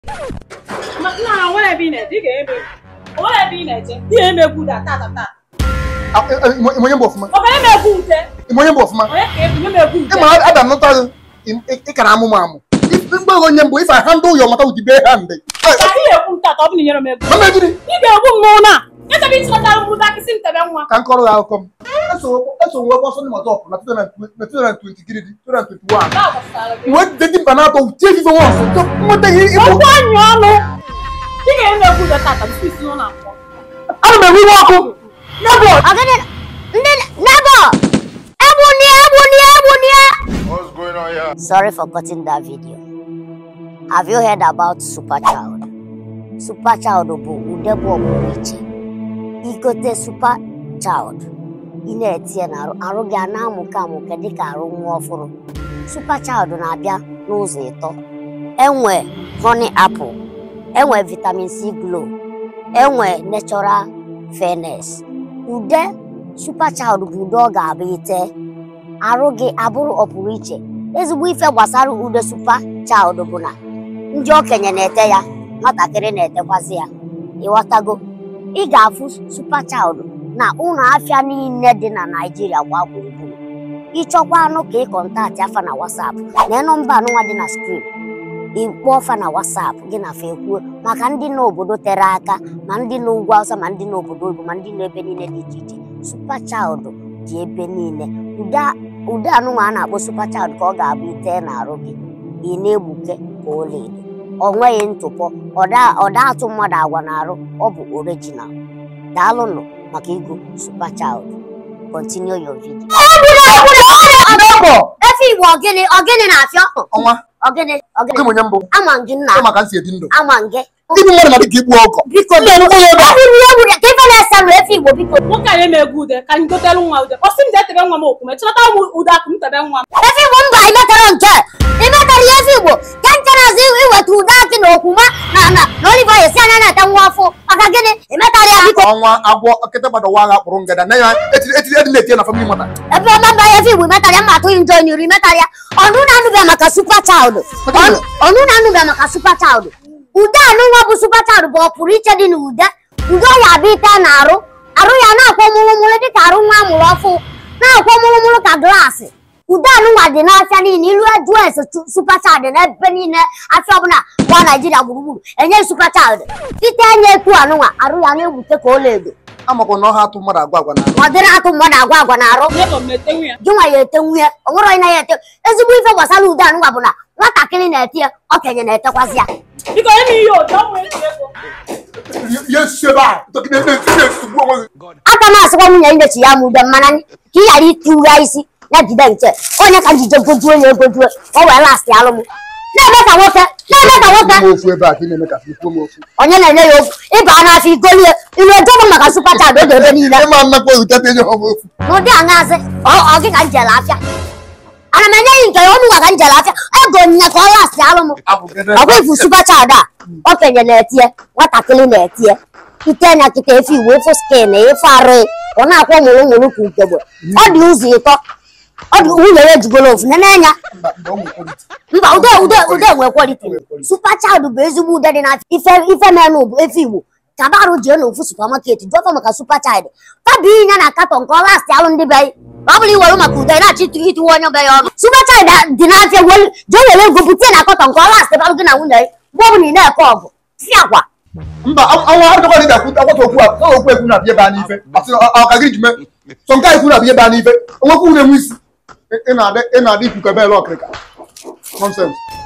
Ma- nna ha nwere ebe ị na-eje ị ga-eme o nwere ebe ị na-eje ihe emegbu da tata tata imonye mba ọfụma ọ bụ emegbu nte imonye mba ọfụma onye ka ebu emegbu nte ịma ada nụta ịkara amụ m amụ mgbe onye mbụ ife ha ndị ụyọ mata udibe ha ndị ka ihe ekwu ntata ọ bụ na inyere m ego mama gịnị ị ga-egbu m n'ụlọ a echebe ịchịkọtara m ụta akịsị ntebe nwa ka m kọrọ ya akụkọ m eso nwe ọsọ ndị mọtọpụ na 2023 2021 Nke a gbasara gị. wee dị mba na-atọ tie ife nwa ọsọ nweta ihe ịbụ okwu anyị ọnụ ị ga-emegbu da tata tupu isi n'ụlọ akwụkwọ ana m enwe iwe ọkụ nebo Ogene, ndị neighbor, egbunie, egbunie, egbunie. What's going on here? Sorry for cutting that video. Have you heard about Super Child? Super Child bụ ude bụ ọpụrụ iche. Igote Super Child, ị na-etinye n'arụ arụ gị a na-amụke amụke dịka arụ nwa ọfụrụ. Super Child na-abịa n'ụzọ ịtọ. Enwe honey apple, enwe vitamin C glow, enwe natural fairness. Ude Super Child bụ ude ọ ga-abụ ite arụ gị abụrụ ọpụrụ iche ezigbo ife gbasara ude Super Child bụ na ndị okenye na-ete ya nwatakịrị na-etekwazi ya ịghọtago ị ga-afụ Super Child na ụlọ afịa niile dị na Naịjirịa gba gburugburu ịchọkwa anụ ka ị kọntaktị afa na WhatsApp na nọmba anụnwa dị na skrin ịkpọọ fa na WhatsApp gị na fa ekwuo maka ndị nọ obodo tere aka ma ndị nọ ugwu Awụsa ma ndị nọ obodo oyibo ma ndị nọ ebe niile dị iche iche Super Child dị ebe niile ude ụdị anụnwa a na-akpọ Super Child ka ọ ga-abụ ite n'arụ gị ị na-egbuke ka ọlaedo ọ nweghị ntụpọ ọda ọda atụ mmadụ agwa n'arụ ọ bụ original daalụnụ maka ịgụ Super Child continue your video nebo efe igbo ọgịnị ọgịnị na-afịa ọkụ ọnwa ọgịnị ọgịnị oge onye mbụ ama gị nna ịma ka m si edi ndụ ama gị ndị mmadụ na dịka ikpu ọkọ biko ndị ọnụkwụ ya ebe a eburu ya eburu ya ka ife na-ese nụ efe igbo biko nwoke anyị emegbu ude ka anyị gotelu nwa ude ọ sị m jee tebe nwa m okwu ma chọta m ude akụ m tebe nwa m efe igbo mba imetara nke imetara ya efe igbo ka nchenazi iweta ụda akị na okwuma na na na oliva esi anya na-ete nwa ọfụ maka gịnị imetara ya biko ọnwa agwọ nkịta gbada ụwa agha kpụrụ ngada na ya etiri etiri edi na-etinye na famili mata ebe ọma mba ya efe igbo imetara ya mma atụghị njọ nyuru imetara ya ọnụ na-anụbịa maka Super Child Ọnụ- ọnụ na-anụbịa maka Super Child ude anụnwa bụ Super Child bụ ọpụrụ iche dị n'ude ude ọ ya abịa ite na arụ arụ ya na-akwọ mụrụmụrụ dịka arụ nwa amụrụ ọfụ na-akwọ mụrụmụrụ ka glaasị ude anụnwa dị n'afịa niile ilu eju ese Super Child n'ebe niile afịa ọbụla gba Naijiria gburugburu enye Super Child ite enye ekwu anụnwa arụ ya na-egbute ka ọlaedo amakwa na ọha atụ mmadụ agwa agwa na ma ọ dịrị atụ mmadụ agwa agwa na arụ nyebọ m na-etenwu ya gị nwa ya ete nwunye ọ nwere onye na ya ete ezigbo ife gbasara ude anụnwa bụ na nwatakịrị na-ete ya okenye na-etekwazi ya biko nye m ihe otu ọ nwere ezi ego ya esi ebe a ntọkịta ebe esi esugbu onwe gị aka m asịkwa nwunye nyechi ya ma ude mmanya ka ị ghara itiwu ya isi ya jide nche onye ka njije gojuo ya egojuo o wee lastị alụ m na-eme ka nwoke na-eme ka nwoke m ofu ebe a ka ị na-eme ka ikwuo m ofu onye na-enye ya okwu ịba n'afọ igolie iru edobe maka Super Child oge ebe niile ịma nnakwa ewute enye ha m ofu n'ụdị aṅazị ọ ọ gị ka njele afịa ana m enye gị nke ya ọnụnwa ka njele afịa ego onyinye ka ọ lastị alụ m ọkwa ifu Super Child a okenye na-etie nwatakịrị na-etie ite anya kịta efe iwu efe skin efe arụ ọ na-akwọ mụrụ mụrụ ka ugegbe ọ dị ụzọ ịtọ ọ dị nwunye ya ejigolo ofu nene anya mba ude ude ude nwe kwaliti Super Child bụ ezigbo ude dị n'afịa ife ife menụ bụ efe igbo kabarụ jee n'ofu supamaket jụọfa maka Super Child fabi ya na katọn ka ọ lastị alụ ndị be anyị ọ bụrụ iwere maka ude na-achọ ịtụ ịtụwa onye be ya ọnụ Super Child dị n'afịa welu- jee were ego bute na katọn ka ọ lastị balụ gị na nwunye ya mgbe ọ bụla ị na-eke ọgụ si agwa mba ọnwa adịkwa dị ga-akwụ akwata okwu a ka okwu ekwu na abịa ebe a n'ife asị ọ ka gị ji mee sọ nke a ekwu na abịa ebe a n'ife onwekwu na-enwe isi ị na-adị ị na-adị ikuku ebe ele ọkịrịka nọnsens